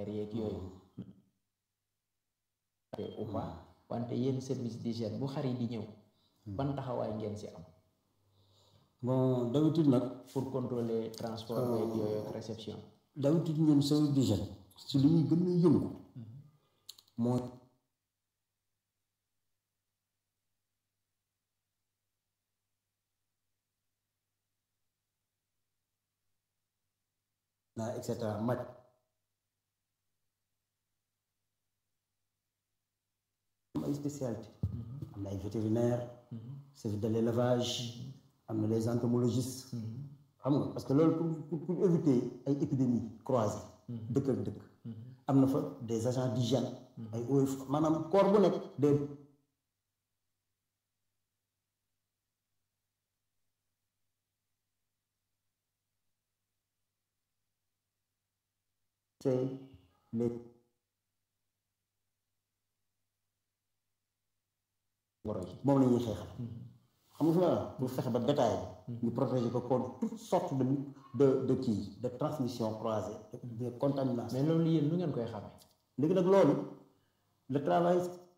yeeg yooyu ou pas wante yéen service d'hygiène bu xar yi di ñëw ban taxawaay ngeen ci am bon d'habitude nag pour contrôler transport yeeg yooyu ak réception d'habitude ñun service d'hygiène si li ñuy gën a yëngu mooy naa et cetera maj am ay spécialité am na ay vétérinaire service de l'élevage am na les entomologistes xam nga parce que loolu pour pour éviter ay épidémies croisées dëkk ak dëkk am na fa des agents d'hygiène ay OF maanaam corps bu nekk des c'est les woro yi moom la ñuy xeexal xam nga fi ma pour fexe ba bétail bi ñu protéger ko contre toutes sortes de de de kii de transmission croisée de contamination mais loolu yéen lu ngeen koy xamee léegi nag loolu le travail